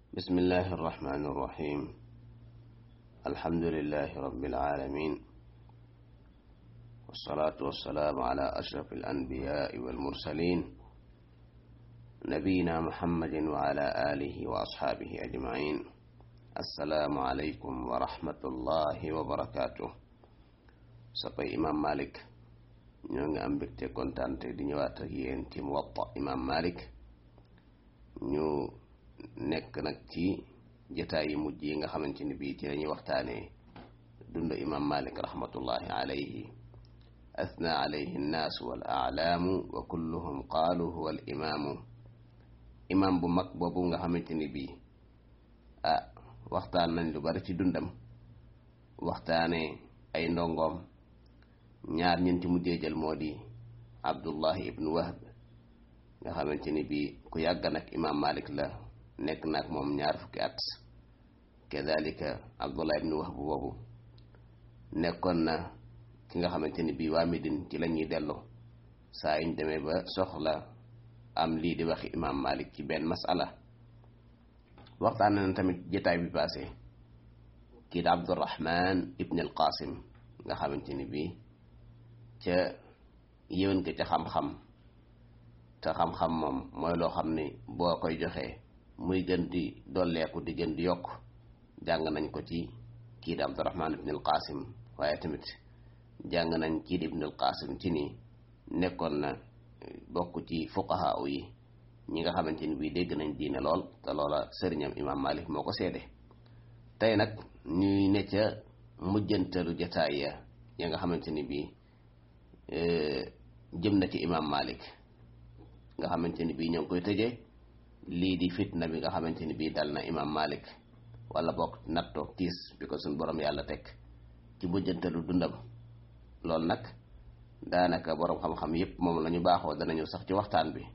بسم الله الرحمن الرحيم الحمد لله رب العالمين والصلاة والسلام على أشرف الأنبياء والمرسلين نبينا محمد وعلى آله وأصحابه أجمعين السلام عليكم ورحمة الله وبركاته سقي إمام مالك ñoo ngi am mbégte kontaante di ñëwaat ak yéen ci Muwatta Imam Malik ñu nekk nag ci jotaay yi mujj yi nga xamante ni bii ci lañuy waxtaanee dund Imam Malik rahmatullahi alayhi athna alayhi nnaasu wal aalaamu wa kulluhum qaalu huwa al imaamu imam bu mag boobu nga xamante ni bii ah waxtaan nañ lu bari ci dundam waxtaanee ay ndongoom ñaar ñeenti mujjee jël moo di abdullahi ibnu wahb nga xamante ni bii ku yàgg nag imam malik la nekk nag moom ñaar fukki at kadalika abdullahi ibnu wahb boobu nekkoon na ki nga xamante ni bii waa Medine ci la ñuy dellu saa yuñ demee ba soxla am lii di waxi imam malik ci benn masala waxtaan na tamit jotaay bi passé kii di abdurahman ibn al qasim nga xamante ni bii ca yéwén ko ca xam-xam te xam-xam moom mooy loo xam ni boo koy joxee muy gën di dolleeku di gën di yokk jàng nañ ko ci kii di Abdurahman ibn al Qasim waaye tamit jàng nañ kii di ibn al Qasim ci ni nekkoon na bokk ci fuqaha yi ñi nga xamante ni bii dégg nañ diine lool te loola sëriñam imam Malik moo ko seede tey nag ñuy ne ca mujjantalu jataay ya ya nga xamante ni bii jëm na ci imam malik nga xamante ni bii ñoo ngi koy tëjee lii di fitna bi nga xamante ni bii dal na imam malik wala bokk nattoog tiis bi ko suñ borom yàlla teg ci mujjantalu dundam loolu nag daanaka borom xam-xam yépp moom la ñu baaxoo danañu sax ci waxtaan bi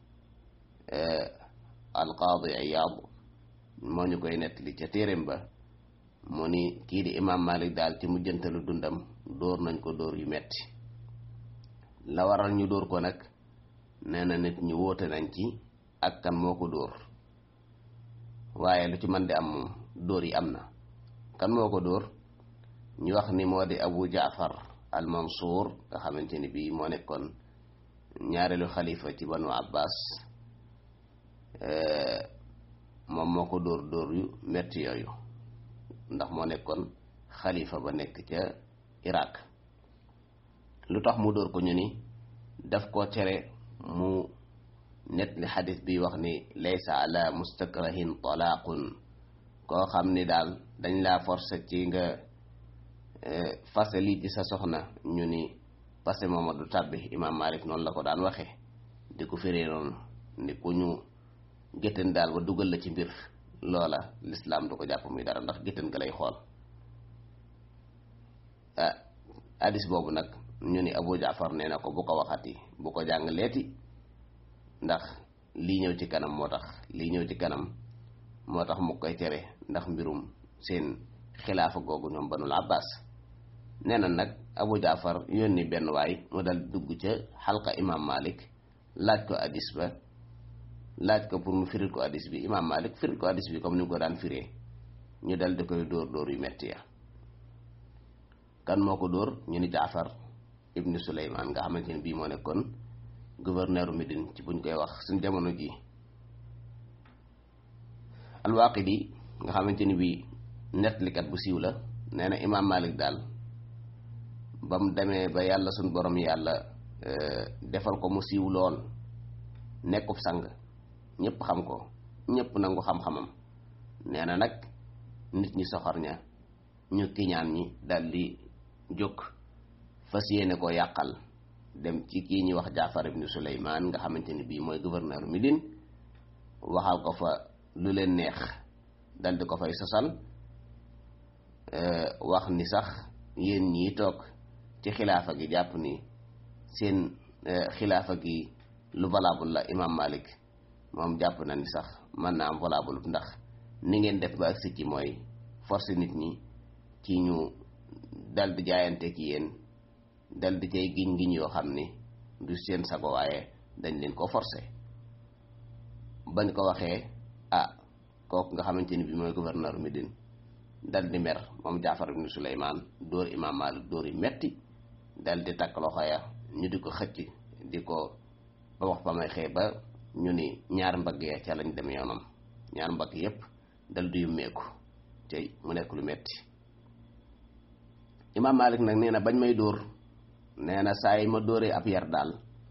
alqaadi Iyaad moo ñu koy nettali ca téeréem ba mu ni kii di imam malik daal ci mujjantalu dundam dóor nañ ko dóor yu metti la waral ñu dóor ko nag nee na nit ñu wóote nañ ci ak kan moo ko dóor waaye lu ci mën di am moom dóor yi am na kan moo ko dóor ñu wax ni moo di abu jaafar al mansuur nga xamante ni bii moo nekkoon ñaareelu xalifa ci banu abbas moom moo ko dóor dóor yu metti yooyu ndax moo nekkoon xalifa ba nekk ca iraq lu tax mu dóor ko ñu ni daf koo tere mu net li xadis bi wax ni laysa ala mustakrahin talaaqun koo xam ni daal dañ laa forcé ci nga fase lii ci sa soxna ñu ni fase mooma du tàbbi imam malik noonu la ko daan waxe di ko firee noonu ni ku ñu géttan daal ba dugal la ci mbir loola lislaam du ko jàpp muy dara ndax géttan ga lay xool ah hadis boobu nag ñu ni Abu Jaafar nee na ko bu ko waxati bu ko jàng leeti ndax lii ñëw ci kanam moo tax lii ñëw ci kanam moo tax mu koy tere ndax mbirum seen xilaafa googu ñoom banul Abbas nee na nag Abu Jaafar yónni benn waay mu dal dugg ca xalqa imam Malik laaj ko hadis ba laaj ko pour mu firil ko hadis bi imam Malik firil ko hadis bi comme ni mu ko daan firee ñu dal di koy dóor dóor yu metti ya kan moo ko dóor ñu ni Jaafar ibnu Suleymaan nga xamante ne bii moo nekkoon gouverneur Médine ci buñ koy wax suñ jamono ji al-Waaqidi nga xamante ni bii nettalikat bu siiw la nee na imaam Malik daal ba mu demee ba yàlla suñ borom yàlla defal ko mu siiw lool nekkub sang ñëpp xam ko ñëpp nangu xam-xamam nee na nag nit ñi soxor ña ñu kiñaan ñi dal di jóg fas yéene koo yàqal dem ci kii ñuy wax Jaafar ibnu Suleymaan nga xamante ni bii mooy gouverneur Médine waxal ko fa lu leen neex dal di ko fay sosal wax ni sax yéen ñii toog ci xilaafa gi jàpp ni seen xilaafa gi lu valable la imam Malik moom jàpp na ni sax mën na am valable ndax ni ngeen def ba agsi ci mooy force nit ñi ci ñu dal di jaayante ki yéen dal di cay giñ giñ yoo xam ni du seen sago waaye dañ leen ko forcé bañ ko waxee ah kooku nga xamante ni bi mooy gouverneur Médine dal di mer moom Jaafar ibnu Suleymaan dóor imaam Maalik dóor yi metti dal di takk loxo ya ñu di ko xëcc di ko ba wax ba may xëy ba ñu ni ñaar mbagg ya ca lañ dem yoonam ñaar mbagg yépp dal di yummeeku tey mu nekk lu metti imaam Maalik nag nee na bañ may dóor nee na saa yi ma dóoree ab yar daal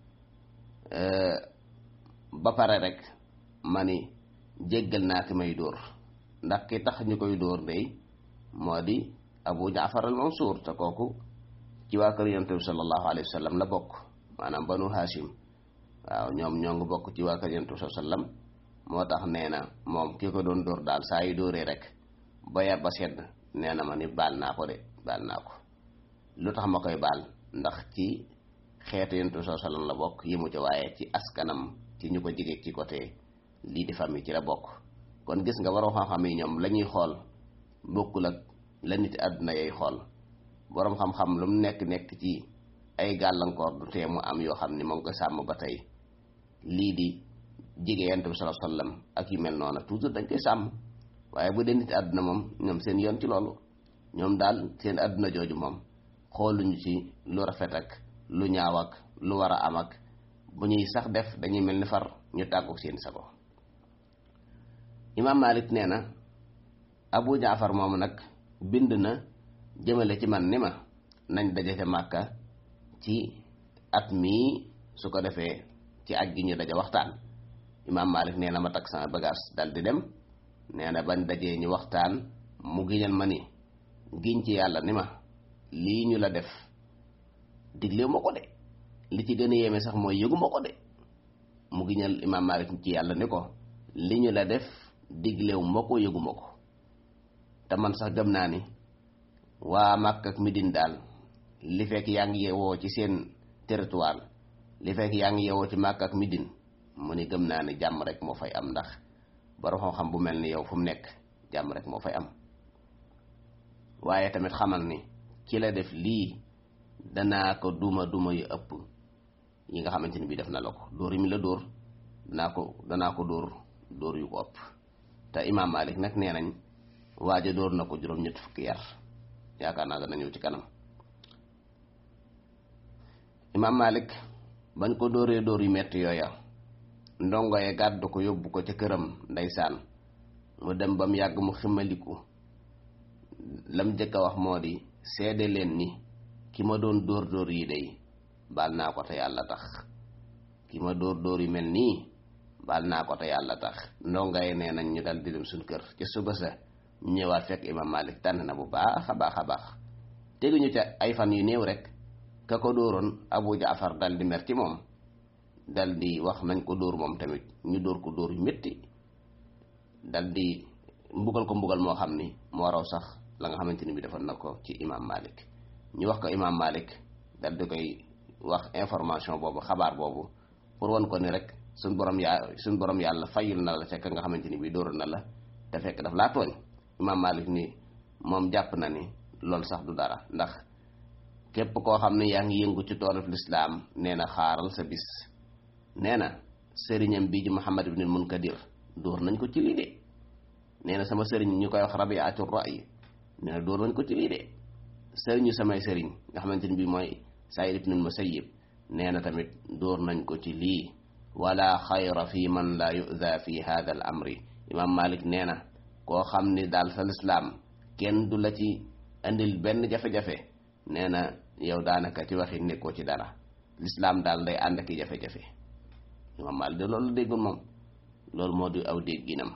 ba pare rek ma ni jéggal naa ki may dóor ndax ki tax ñu koy dóor day moo di Abu Jaafar al Mansuur te kooku ci waa kër yonent bi sallallahu alayhi wa sallam la bokk maanaam banu Hashim waaw ñoom ñoo ngi bokk ci waa kër yonent bi sallam moo tax nee na moom ki ko doon dóor daal saa yu dóoree rek ba yar ba sedd nee na ma ni baal naa ko de baal naa ko lu tax ma koy baal ndax ci xeetu yonent bi sallam la bokk yi mu ci waaye ci askanam ci ñu ko jige ci côté lii di famille ci la bokk kon gis nga waroo xam-xam yi ñoom la ñuy xool bokkul ak la nit àdduna yay xool boroom xam-xam lu mu nekk nekk ci ay gàllankoor du tee mu am yoo xam ni moom ko sàmm ba tey lii di jige yonent bi sallallahu alayhi wasallam ak yu mel noonu toujours dañ koy sàmm waaye bu dee nit àdduna moom ñoom seen yoon ci loolu ñoom daal seen àdduna jooju moom xooluñu ci lu rafet ak lu ñaaw ak lu war a am ak bu ñuy sax def dañuy mel ni far ñu tàggu seen sago imaam Malik nee na Abu Jaafar moomu nag bind na jëmale ci man ni ma nañ daje ca Màkka ci at mii su ko defee ci aj gi ñu daja waxtaan imaam Malik nee na ma takk sama bagage dal di dem nee na bañ dajee ñu waxtaan mu giñal ma ni giñ ci yàlla ni ma lii ñu la def diglew ma ko de li ci gën a yéeme sax mooy yëgu ma ko de mu giñal imaam Malik ci yàlla ni ko li ñu la def diglew ma ko yëgu ma ko te man sax gëm naa ni waa Makka ak Medine daal li fekk yaa ngi yewoo ci seen territoire li fekk yaa ngi yewoo ci Makka ak Medine mu ni gëm naa ni jàmm rek moo fay am ndax borom xam-xam bu mel ni yow fu mu nekk jàmm rek moo fay am waaye tamit xamal ni ki la def lii danaa ko duma duma yu ëpp yi nga xamante ni bii def na la ko dóor yi mi la dóor danaa ko danaa ko dóor dóor yu ko ëpp te imaam Malik nag nee nañ waaja dóor na ko juróom-ñett fukki yar yaakaar naa dana ñëw ci kanam imaam Malik bañ ko dóoree dóor yu metti yooya ndongo ye gàddu ko yóbbu ko ca këram ndeysaan mu dem ba mu yàgg mu ximaliku lam jëkk a wax moo di seede leen ni ki ma doon dóor dóor yi day baal naa ko te yàlla tax ki ma dóor dóor yu mel nii baal naa ko te yàlla tax ndongo ye nee nañ ñu dal di dem suñ kër ca suba sa ñëwaat fekk imaam Malik tànn na bu baax a baax a baax teguñu ca ay fan yu néew rek ka ko dóoroon Abu Jaafar dal di mer ci moom dal di wax nañ ko dóor moom tamit ñu dóor ko dóor yu métti dal di mbugal ko mbugal moo xam ni moo raw sax la nga xamante ni bi defoon na ko ci imaam Malik ñu wax ko imaam Malik dal di koy wax information boobu xabaar boobu pour wan ko ni rek suñ borom yaa suñ borom yàlla fayul na la fekk nga xamante ni bi dóoroon na la te fekk daf laa tooñ imaam Malik ni moom jàpp na ni loolu sax du dara ndax képp koo xam ne yaa ngi yëngu ci toolub lislaam nee na xaaral sa bis nee na sëriñam bii di Muhammad ibn Munkadir dóor nañ ko ci lii de nee na sama sëriñ ñu koy wax Rabiatu Ra'y nee na dóor nañ ko ci lii de sëriñu samay sëriñ nga xamante ni bii mooy Saïd ibn Musayyib nee na tamit dóor nañ ko ci lii wala xayra fi man la yu'da fi hada al amri imam Malik nee na koo xam ni daal sa lislaam kenn du la ci andil benn jafe-jafe nee na yow daanaka ci waxi nekkoo ci dara lislaam daal day ànd ak i jafe-jafe imam Malik de loolu déggul moom loolu moo di aw dégginam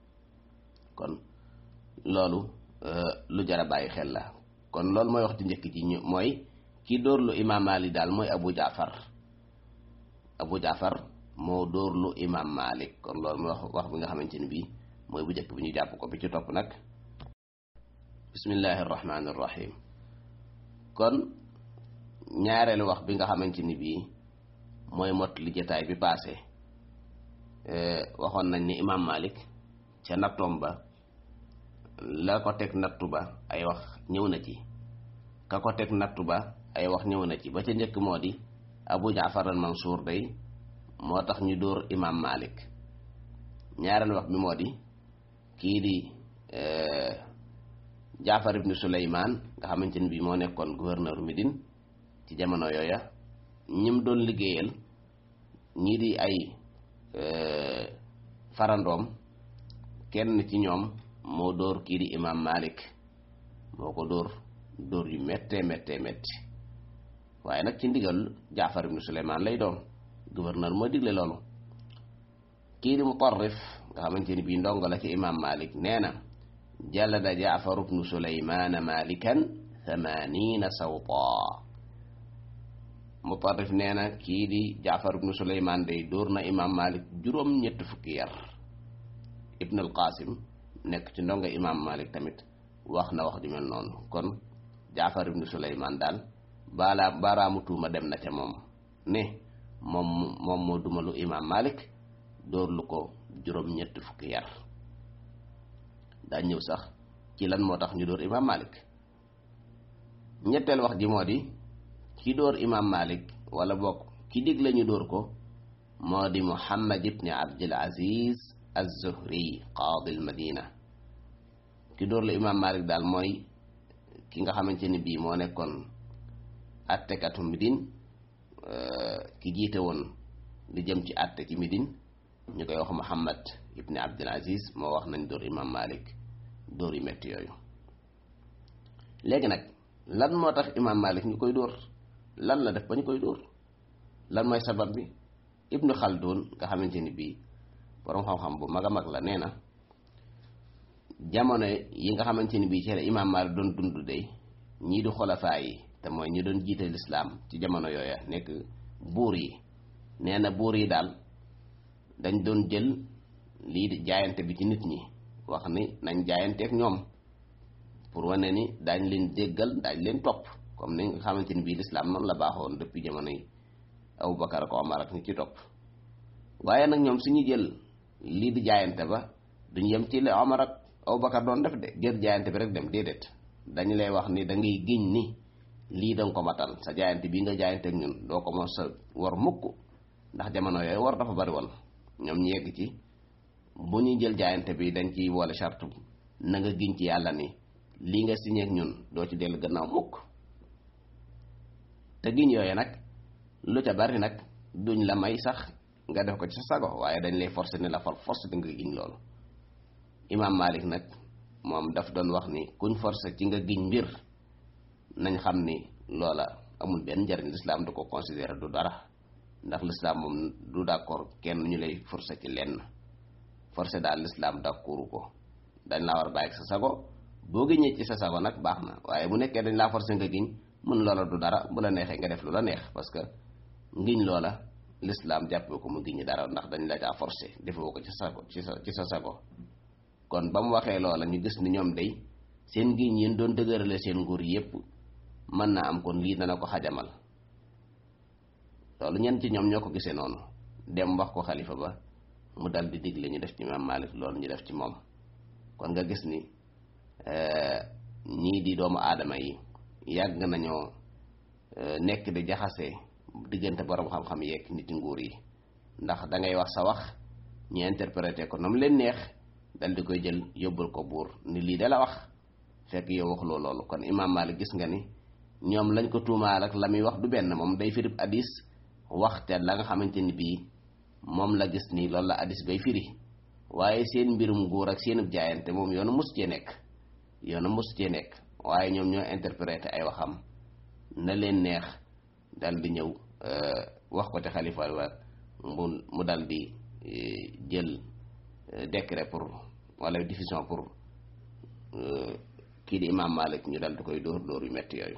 kon loolu lu jara bàyyi xel la kon loolu mooy wax ci njëkk ji ñu mooy ki dóorlu imam Malik daal mooy Abu Jaafar Abu Jaafar moo dóorlu imam Malik kon loolu mooy wax wax bi nga xamante ni bii mooy bu njëkk bi ñu jàpp ko bi ci topp nag bismillahi irrahmani irrahim kon ñaareelu wax bi nga xamante ni bii mooy mot li jataay bi paase waxoon nañ ni imam Malik ca nattoom ba la ko teg nattu ba ay wax ñëw na ci ka ko teg nattu ba ay wax ñëw na ci ba ca njëkk moo di Abu Jaafar al Mansuur day moo tax ñu dóor imam Malik ñaareel wax bi moo di kii di jaafar ibnu suleymaan nga xamante ni bii moo nekkoon gouverneur Médine ci jamono yooya ñim doon liggéeyal ñii di ay farandoom kenn ci ñoom moo dóor kii di imam malik moo ko dóor dóor yu méttee méttee métti waaye nag ci ndigal jaafar ibnu suleymaan lay doon gouverneur moo digle loolu kii di mutarrif nga xamante ni bii ndongo la ci imam malik nee na jalada jaafar ibnu suleymaana malikan thamanina sawta mutarrif nee na kii di jaafar ibnu suleymaan day dóor na imam malik juróom ñett fukki yar ibn al qasim nekk ci ndongo imam malik tamit wax na wax ju mel noonu kon jaafar ibnu suleymaan daal baala baaraamu tuuma dem na ca moom ne moom moom moo dumalu imam malik dóor lu ko juróom ñett fukki yar daa ñëw sax ci lan moo tax ñu dóor imam malik ñetteel wax ji moo di ki dóor imam malik wala bokk ki digle ñu dóor ko moo di muhammad ibni abdul aziz az-zuhri qaadi al madina ki dóor la imam malik daal mooy ki nga xamante ni bii moo nekkoon attekatu midin ki jiite woon li jëm ci atte ci midin ñu koy wax muhammad ibni abdul aziz moo wax nañ dóor imam malik dóor yu metti yooyu léegi nag lan moo tax imam malik ñu koy dóor lan la def ba ñu koy dóor lan mooy sabab bi ibnu xaldun nga xamante ni bii borom xam-xam bu mag a mag la nee na jamono yi nga xamante ni bii ci la imam malik doon dund de ñii di xolafaa yi te mooy ñu doon jiite lislaam ci jamono yooya nekk buur yi nee na buur yi daal dañ doon jël lii di jaayante bi ci nit ñi wax ni nañ jaayanteek ñoom pour wane ni daañ leen déggal daañ leen topp comme ni nga xamante ni bii lislaam noonu la baaxoon depuis jamono yi Abubakar ak Omar ak ñi ci topp waaye nag ñoom suñu jël lii di jaayante ba duñ yem ci la Omar ak Abubakar doon def de jël jaayante bi rek dem déedéet dañu lay wax ni da ngay giñ ni lii danga ko matal sa jaayante bii nga jaayante ak ñun doo ko mos sa war mukk ndax jamono yooyu war dafa bari woon ñoom ñu yegg ci bu ñuy jël jaayante bi dañ ciy boole charte na nga giñ ci yàlla ni lii nga signé ak ñun doo ci dellu gannaaw mukk te giñ yooyu nag lu ca bari nag duñ la may sax nga def ko ci sa sago waaye dañ lay forcer ni la far force di nga giñ loolu imam malik nag moom daf doon wax ni kuñ forcer ci nga giñ mbir nañ xam ni loola amul benn njariñ lislaam du ko considérer du dara ndax lislaam moom du d'accord kenn ñu lay forcer ci lenn forcer daal lislaam d'accordu ko dañ laa war a bàyyi sa sago boo giñee ci sa sago nag baax na waaye bu nekkee dañ laa forcer nga giñ mun loola du dara bu la neexee nga def lu la neex parce que ngiñ loola lislaam jàppee ko mu giñi dara ndax dañ la caa forcer defoo ko ci sago ci sa ci sa sago kon ba mu waxee loola ñu gis ni ñoom day seen giñ yéen doon dëgërale seen nguur yépp mën naa am kon lii dana ko xajamal loolu ñenn ci ñoom ñoo ko gisee noonu dem wax ko xalifa ba mu dal di digle ñu def ci imam malik loolu ñu def ci moom kon nga gis ni ñii di doomu aadama yi yàgg nañoo nekk di jaxase diggante borom xam-xam yeeg nit nguur yi ndax da ngay wax sa wax ñu interpréter ko nam leen neex dal di koy jël yóbbul ko buur ni lii da la wax fekk yow waxuloo loolu kon imam malik gis nga ni ñoom lañ ko tuumaal ak la muy wax du benn moom day firib hadis waxte la nga xamante ni bii moom la gis ni loolu la hadis bay firi waaye seen mbirum nguur ak seenub jaayante moom yoonu mus cee nekk yoonu mus cee nekk waaye ñoom ñoo interprété ay waxam na leen neex dal di ñëw wax ko ci xalifa wa mu mu dal di jël décret pour wala diffusion pour kii di imam malik ñu dal di koy dóor dóor yu metti yooyu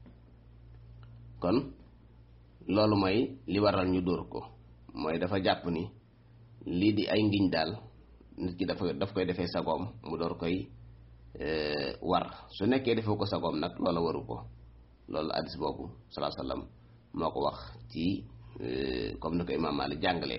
kon loolu mooy li waral ñu dóor ko mooy dafa jàpp ni lii di ay ngiñ daal nit ki dafa daf koy defee sagoom mu door koy war su nekkee defee ko sagoom nag loola waru ko loolu hadis boobu salaa sallam moo ko wax ci comme ni ko imam Malik jàngalee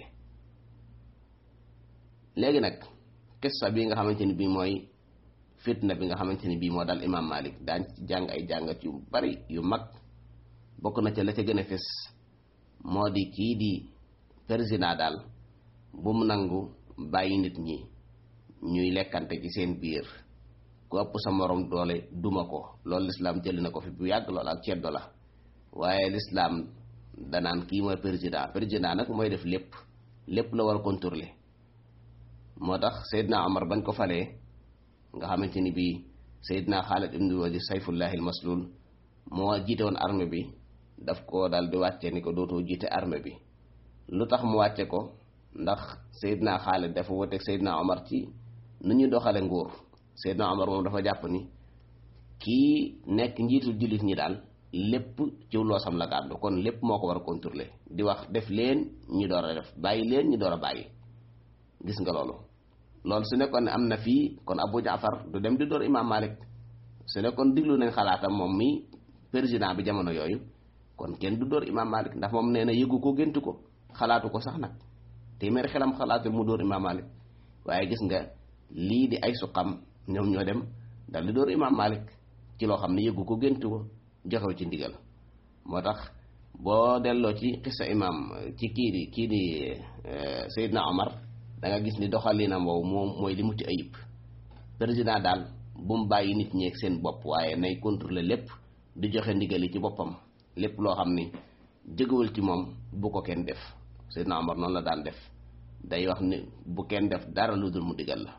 léegi nag qissa bi nga xamante ni bii mooy fitna bi nga xamante ni bii moo dal imam Malik daañ ci jàng ay jàngat yu bari yu mag bokk na ca la ca gën a fes moo di kii di président daal bu mu nangu bàyyi nit ñi ñuy lekkante ci seen biir ku ëpp sa morom doole duma ko loolu lislaam jëli na ko fi bu yàgg loolu ak ceddo la waaye lislaam danaan kii mooy président président nag mooy def lépp lépp la war a contrôler moo tax Seydina Omar bañ ko falee nga xamante ni bii Seydina Xaalid ibn Walid sayfullahi almaslul moo jiite woon armée bi daf ko dal di wàcce ni ko dootoo jiite armée bi lu tax mu wàcce ko ndax Seydina Xaalid dafa woteeg Seydina Omar ci nu ñuy doxale nguur Seydina Omar moom dafa jàpp ni kii nekk njiitul jullit ñi daal lépp ci loosam la gàddu kon lépp moo ko war a contrôler di wax def leen ñi door a def bàyyi leen ñi door a bàyyi gis nga loolu loolu su nekkoon ne am na fii kon Abu Jaafar du dem di door Imam Malik su nekkoon diglu nañ xalaatam moom mi président bi jamono yooyu kon kenn du door Imam Malik ndax moom nee na yëgu ko géntu ko xalaatu ko sax nag téeméeri xelam xalaatul mu door Imam Malik waaye gis nga lii di ay suqam ñoom ñoo dem dal di door Imam Malik ci loo xam ne yëgu ko géntu ko joxew ci ndigal moo tax boo delloo ci xissa imam ci kii di kii di Seydina Omar da nga gis ni doxalinam woowu moom mooy li mucc ayib président daal bu mu bàyyi nit ñeeg seen bopp waaye nay contrôler lépp di joxe ndigal yi ci boppam lépp loo xam ni jëgawul ci moom bu ko kenn def Seydina Omar noonu la daan def day wax ni bu kenn def dara lu dul mu digal la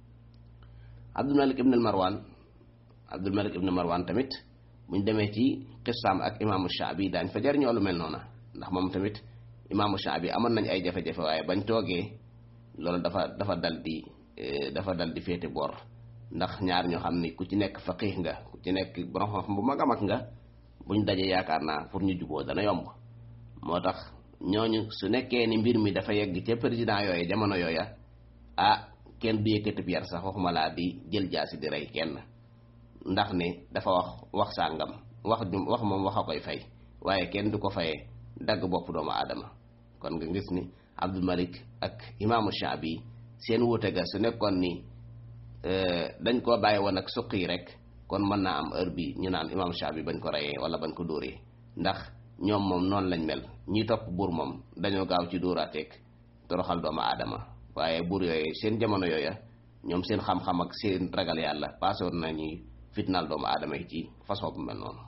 Abdul Malik ibn Marwan Abdul Malik ibn Marwan tamit buñ demee ci xissaam ak imaamu Shaabi daañ fa jariñoo lu mel noona ndax moom tamit imaamu Shaabi amoon nañ ay jafe-jafe waaye bañ toogee loolu dafa dafa dal di dafa dal di féete boor ndax ñaar ñoo xam ni ku ci nekk faqih nga ku ci nekk borom xam bu mag a mag nga buñ dajee yaakaar naa pour ñu juboo dana yomb moo tax ñooñu su nekkee ni mbir mi dafa yegg ca président yooyu jamono yooya ah kenn du yëkkati yar sax waxuma laa di jël jaasi di rey kenn ndax ne dafa wax wax sàngam wax wax moom wax a koy fay waaye kenn du ko fayee dagg bopp doomu aadama kon nga gis ni Abdul Malik ak imaamu Shaabi seen wuute ga su nekkoon ni dañ koo bàyyi woon ak suq yi rek kon mën naa am heure bi ñu naan imaamu Shaabi bañ ko reyee wala bañ ko dóoree ndax ñoom moom noonu lañ mel ñi topp buur moom dañoo gaaw ci dóoraateeg toroxal doomu aadama waaye buur yooyu seen jamono yooya ñoom seen xam-xam ak seen ragal yàlla passé woon nañuy fitnaal doomu aadama yi ci façon bu mel noonu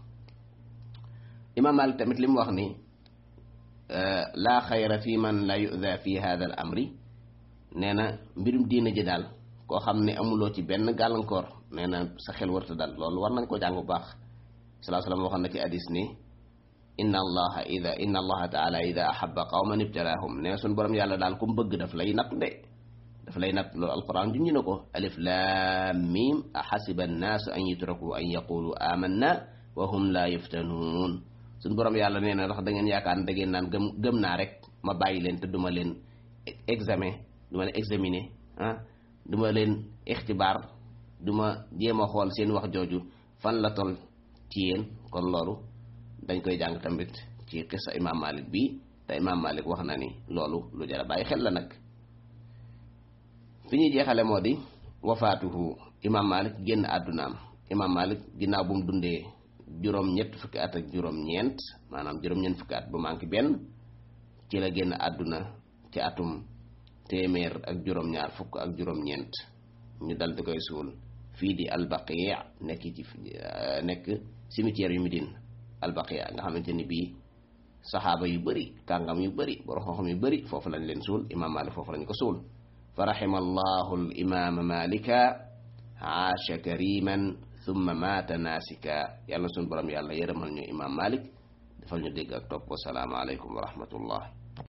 imaam Maalik tamit li mu wax ni laa xayra fi man la yuda fi hada al amri nee na mbirum diina ji daal koo xam ne amuloo ci benn gàllankoor nee na sa xel warta dal loolu war nañ ko jàng bu baax salaa salaam waxoon na ci hadis ni inna allaha ida inna allaha taala ida ahaba qawman ibtalaahum nee na suñ borom yàlla daal ku mu bëgg daf lay natt de daf lay natt loolu alquran junñi na ko alif lam mim axasiba annaasu an yutraku an yaqulu amanna wa hum la yuftanuun suñ borom yàlla nee na ndax da ngeen yaakaar ne da ngeen naan gëm gëm naa rek ma bàyyi leen te duma leen examen duma leen examiner ah duma leen ixtibaar duma jéem a xool seen wax jooju fan la tol ci yéen kon loolu dañ koy jàng tamit ci xissa imam malik bi te imam malik wax na ni loolu lu jara bàyyi xel la nag fi ñuy jeexale moo di wafaatuhu imam malik génn àddunaam imam malik ginnaaw bu mu dundee juróom ñett fukki at ak juróom ñeent maanaam juróom ñeent fukki at bu manqué benn ci la génn àdduna ci atum téeméer ak juróom ñaar fukk ak juróom ñeent ñu dal di koy suul fii di albaqi nekk ci nekk cimetière yu Médine albaqi nga xamante ni bii saxaaba yu bëri kàngam yu bëri borom xam-xam yu bëri foofu lañ leen suul imam malik foofu lañ ko suul fa rahima allahu al imama malika aasha kariman thumma maata naasika yàlla suñu borom yàlla yërëmal ñu imam malik defal ñu dégg ak topp wasalaamu aleykum wa rahmatullah